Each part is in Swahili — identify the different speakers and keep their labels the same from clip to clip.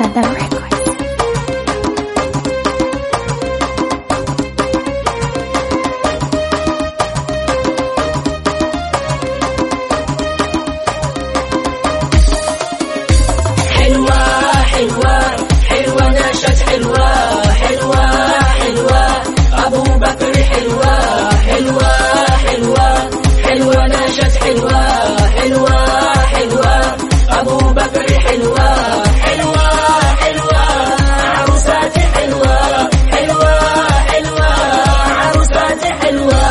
Speaker 1: Sada Records.
Speaker 2: حلوة حلوة حلوة نشأت حلوة حلوة حلوة أبو بكر حلوة حلوة حلوة حلوة نشأت حلوة حلوة حلوة أبو بكر حلوة حلوة حلوة عروسات حلوة حلوة حلوة عروسات حلوة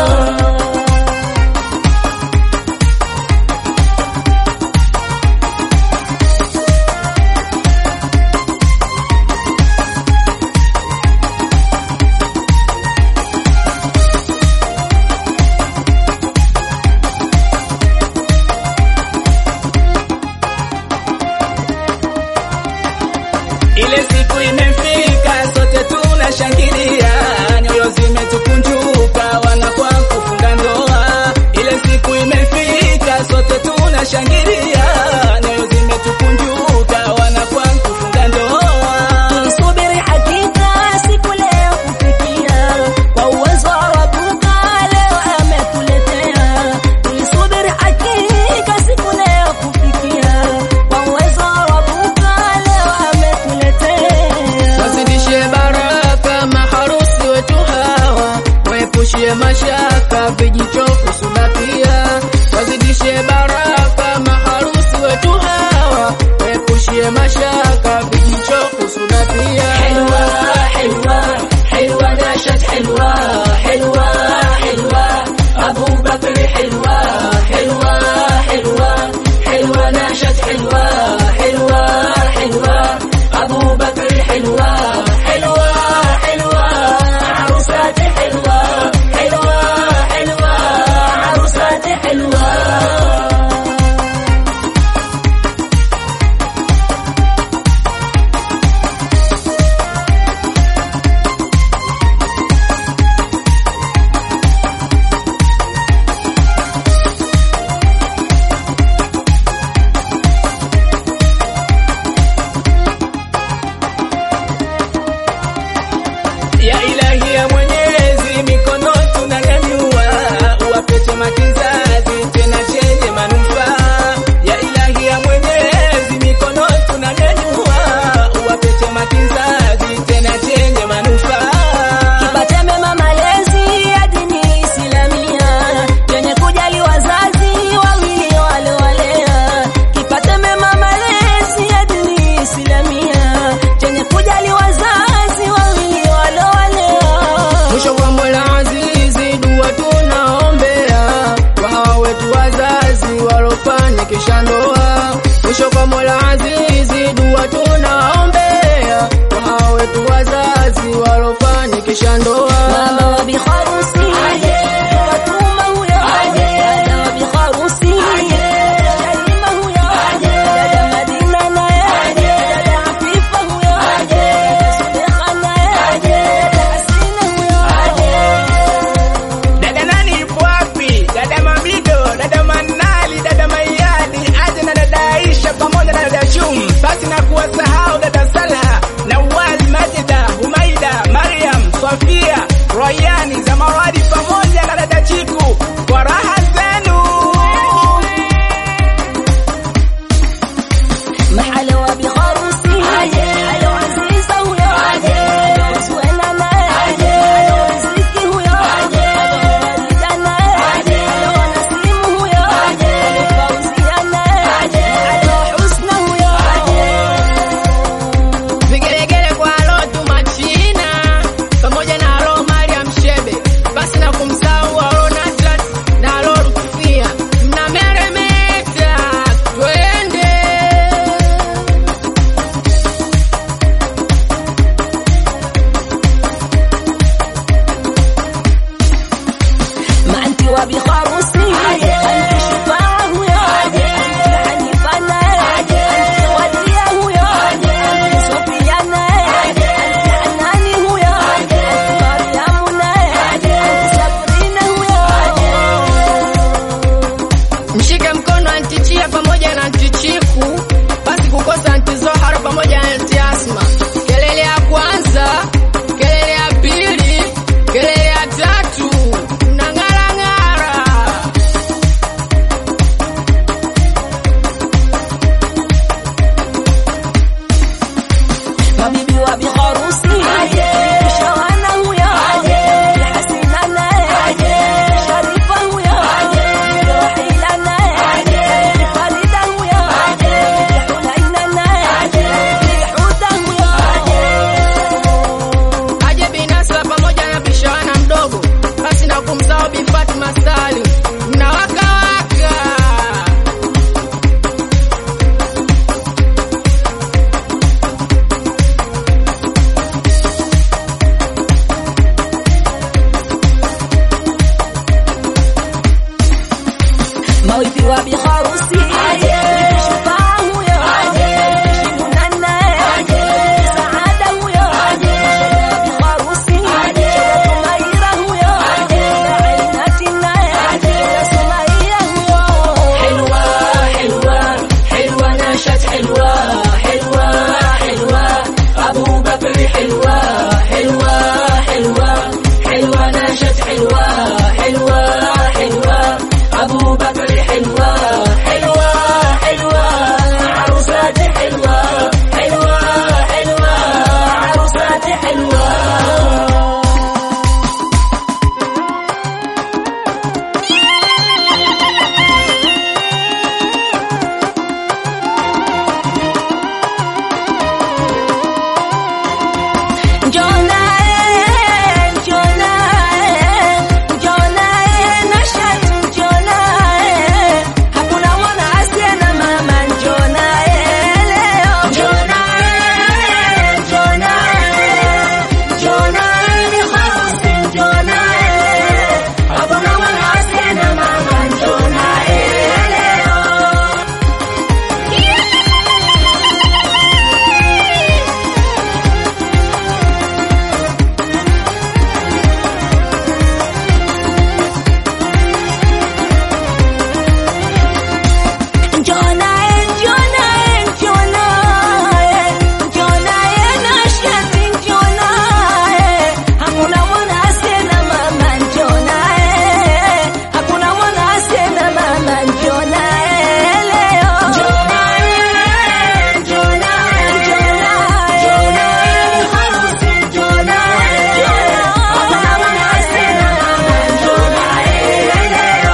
Speaker 3: Ile siku imefika, sote tunashangilia, nyoyo zimetukunjuka, wanakuwa kufunga ndoa. Ile siku imefika, sote tunashangilia, nyoyo zimetukunjuka, wanakuwa kufunga ndoa.
Speaker 2: Tulisubiri hakika siku leo kufikia, kwa uwezo wa Rabuka leo ametuletea. Tulisubiri hakika siku leo kufikia, kwa uwezo wa Rabuka leo ametuletea.
Speaker 4: Wazidishe baraka maharusi wetu hawa, waepushie mashaka vijichofu sunatia. Wazidishe baraka maharusi wetu hawa, waepushie mashaka vijichofu sunatia.
Speaker 2: حلوة حلوة حلوة نشأت حلوة حلوة حلوة أبو بكر حلوة حلوة حلوة حلوة نشأت حلوة حلوة حلوة أبو بكر حلوة حلوة حلوة عروسات حلوة حلوة حلوة عروسات حلوة
Speaker 3: Ya ilahi ya Mwenyezi, mikono tunanyanyua, uwapete makizazi tena chenye manufaa. Ya ilahi ya Mwenyezi, mikono tunanyanyua, uwapete makizazi tena chenye manufaa.
Speaker 2: Kipate mema malezi ya dini Islamia yenye kujali wazazi wawili waliowalea. Kipate mema malezi ya dini Islamia yenye kujali wazazi wawili waliowalea.
Speaker 4: Mwisho wa Mola Azizi, dua tunaombea kwa hawa wetu wazazi walofanikisha ndoa. Mwisho kwa Mola Azizi, dua tunaombea kwa hawa wetu wazazi walofanikisha ndoa.
Speaker 2: Mama wa biharusi watuma huyo, dada wa biharusi Shalima huyo, dada Madina naye, dada Afifa huyo, dada Sudekha naye, dada Hasina huyo.
Speaker 3: Dada nani ipo wapi? Dada Mamido, dada Manali, dada Mayadi, aje na dada Aisha pamoja na dada Chum. Basi na kuwasahau dada Salha, Nawal, Majida, Humaida, Mariam, Sofia, Royani, Zamawadi pamoja na dada Chiku. Kwa raha zenu.
Speaker 2: محل وبخرسي على عزيزة ويا سوينا ما على رزقي ويا والدنا على نسيم ويا فوزي انا على حسنه ويا
Speaker 4: Vigelegele kwa Lotu Machina pamoja na Alo Mariam Shebe, basi na kumsahau Alo Natrat na Alo Rufia, mnameremeta, twende
Speaker 2: ما انت وبخرسي انت شفاعه ويا انت حنيفه انت وليه ويا انت صفيانه انت حناني ويا انت مريم انت صبرينه ويا
Speaker 4: mshike mkono antichia pamoja na antichiku, basi huko Santi Zohara pamoja na Aunty Asma. Kelele ya kwanza, kelele ya pili, kelele ya tatu, na ng'ara ng'ara.
Speaker 2: Mabibi wa biharusi Shawana huyo Hasina naye Sharifa huyo Rohila naye Farida huyo Hulaina naye Huda huyo
Speaker 4: Aje binasa pamoja na bishawana mdogo, basi na kumsahau Bi Fatma Salim. Mnawaka waka.
Speaker 2: Mawifi wa biharusi Shufaa huyo Shimuna naye Saada huyo Biharusi Tumaira huyo Ainati naye Sumaia huyo
Speaker 4: حلوة حلوة حلوة نشأت حلوة حلوة حلوة أبو بكر حلوة حلوة حلوة حلوة نشأت حلوة حلوة حلوة أبو بكر حلوة حلوة حلوة عروسات حلوة حلوة حلوة عروسات حلوة
Speaker 2: Jonae, Jonae, Jonae, Nashat, Jonae, hakuna mwana asiye na mama Jonae leo. Jonae, Jonae, Jonae ni harusi Jonae, hakuna mwana asiye na mama Jonae leo. Jonae, Jonae, Jonae, Jonae, Nashati, Jonae, hakuna mwana asiye na mama Jonae, hakuna mwana asiye na mama Jonae leo. Jonae, Jonae, Jonae, Jonae, harusi Jonae, hakuna mwana asiye na mama Jonae leo.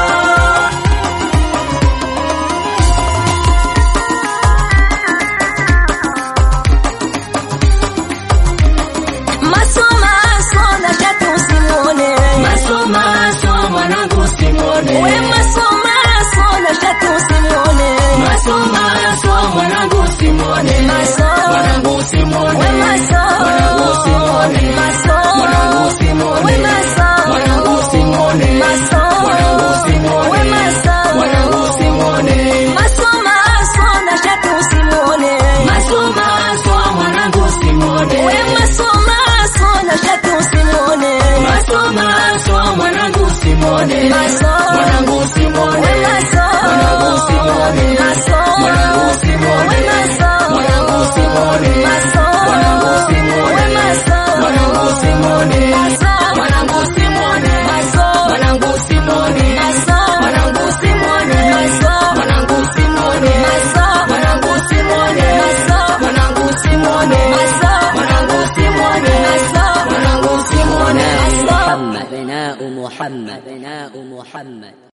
Speaker 2: Masoma sona shati usimwone.
Speaker 4: Masoma soma mwanangu usimwone.
Speaker 2: We masoma sona shati usimwone.
Speaker 4: Masoma soma mwanangu usimwone.
Speaker 2: Masoma.
Speaker 4: Mwanangu usimwone.
Speaker 2: We masoma.
Speaker 4: Mwanangu usimwone.
Speaker 2: Masoma.
Speaker 4: Mwanangu usimwone.
Speaker 2: We masoma.
Speaker 4: Mwanangu usimwone.
Speaker 2: Masoma.
Speaker 4: Mwanangu usimwone.
Speaker 2: We masoma.
Speaker 4: Mwanangu usimwone.
Speaker 2: Masoma sona shati usimwone.
Speaker 4: Masoma soma mwanangu usimwone.
Speaker 2: We masoma sona shati usimwone.
Speaker 4: Masoma soma mwanangu usimwone.
Speaker 2: Masoma.
Speaker 4: Mwanangu usimwone.
Speaker 2: We masoma.
Speaker 4: Mwanangu usimwone.
Speaker 2: Masoma.
Speaker 4: Mwanangu usimwone.
Speaker 2: We masoma.
Speaker 4: Mwanangu usimwone.
Speaker 2: Masoma.
Speaker 4: Mwanangu usimwone.
Speaker 2: We masoma.
Speaker 4: Mwanangu usimwone.
Speaker 2: Masoma.
Speaker 4: Mwanangu usimwone.
Speaker 2: Masoma.
Speaker 4: Mwanangu usimwone.
Speaker 2: Masoma.
Speaker 4: Mwanangu usimwone.
Speaker 2: Masoma.
Speaker 4: Mwanangu usimwone.
Speaker 2: Masoma.
Speaker 4: Mwanangu usimwone.
Speaker 2: Masoma.
Speaker 4: Mwanangu usimwone.
Speaker 2: Masoma.
Speaker 4: Mwanangu usimwone.
Speaker 2: Masoma.
Speaker 4: Mwanangu usimwone.
Speaker 2: Masoma.
Speaker 1: أبناء محمد أبناء محمد